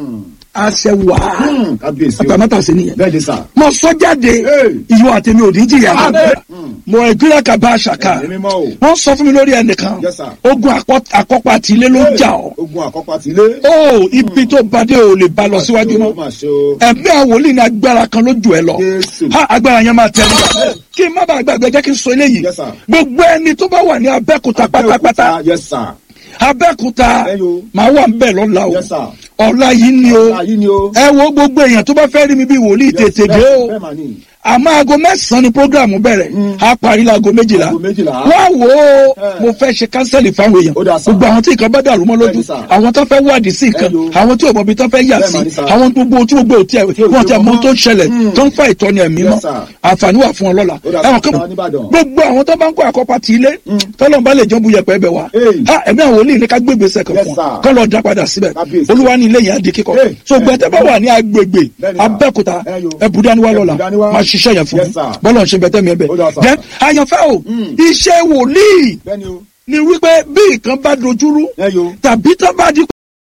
àṣẹ wà Hmm, kábíyèsí o. àtàmátà sí nìyẹn bẹ́ẹ̀ ni sà. mo sọ jáde Hey. ìwọ àtẹmí ò ní jìyà Amen. mo ìgbéra kaba àṣàkà Ẹ̀mí mímọ́ o. wọn sọ fún mi lórí ẹnìkan Yes, sir. ogun àkọ- àkọ́pá àti ilé ló ń jà ọ́ ogun àkọ́pá ti lé. ó ibi tó bàdé ò lè bá lọ síwájú Ó mọ́ mà ṣe o. ẹ̀mí àwòlí ni agbára kan ló jù ẹ lọ Jésù. ha agbára yẹn máa tẹ̀ nígbà kí n má bàa gbàgbé jẹ́ kí n sọ eléyìí Yes, sir. gbogbo ẹni tó bá wà ní abẹ́kúta pátápátá Abẹ́òkúta, Yes sir. abẹ́kúta Ẹ yo. màá wà ń bẹ̀ lọ́la o Yes, sir. ọ̀la yìí ni o Ayé ni o. ẹ wo gbogbo èèyàn tó bá fẹ́ rí mi bí wòlíì tètè dé o Bẹ́ẹ̀ mà ní. àmọ́ aago mẹ́sàn-án ni programu bẹ̀rẹ̀ a parí láago méjìlá Aago méjìlá. wá wò ó Eh. mo fẹ́ ṣe kánsẹ́lì fáwọn èèyàn Ó dà sá. gbogbo àwọn tí nǹkan bá dàrú mọ́ lójú Bẹ́ẹ̀ni sá. àwọn tó fẹ́ wádìí sí nǹkan Eh yo. àwọn tí òmòbi tó fẹ́ yà Bẹ́ẹ̀ sí mà ní sá. àwọn gbogbo tí gbogbo tí ò wọ́n tí ti mọ mọ́. tó ń ṣẹlẹ̀ Mm. tó ń fa ìtọ́ni ẹ̀mí Yes, mọ́ sir. àǹfààní wà fún ọ lọ́la Ó dà ẹ̀wọ̀n sá. kan Àwọn Oníbàdàn. gbogbo àwọn tó bá ń kó àkọ́pá ti ilé tọ́lọ́n bá lè jọ́ bu yẹpẹ́ bẹ̀ wá Hey. Ha, ẹ̀mí àwọn olè ní ká gbé gbèsè kan Yes, fún ọ sir. kọ́ lọ dá padà síbẹ̀ Kábíyèsí. olúwa ní ilé yẹn á di kíkọ́ Hey. so gbẹ̀tẹ́ bá wà ní agbègbè Bẹ́ẹ̀ni sá. abẹ́òkúta Eh yo. ẹ̀bùdániwá lọ́la Ẹ̀bùdáníwá. máa ṣiṣẹ́ yẹn fún Yes, mi sir. bọ́lọ̀ ń ṣe bẹ̀tẹ̀ mi ẹ̀ bẹ̀ Ó dà sá. then àyànfẹ́ o iṣẹ́ wòlíì Bẹ́ẹ̀ ni o. ni wípé bí nǹkan bá dojúrú Ẹ yo. tàbí tó bá di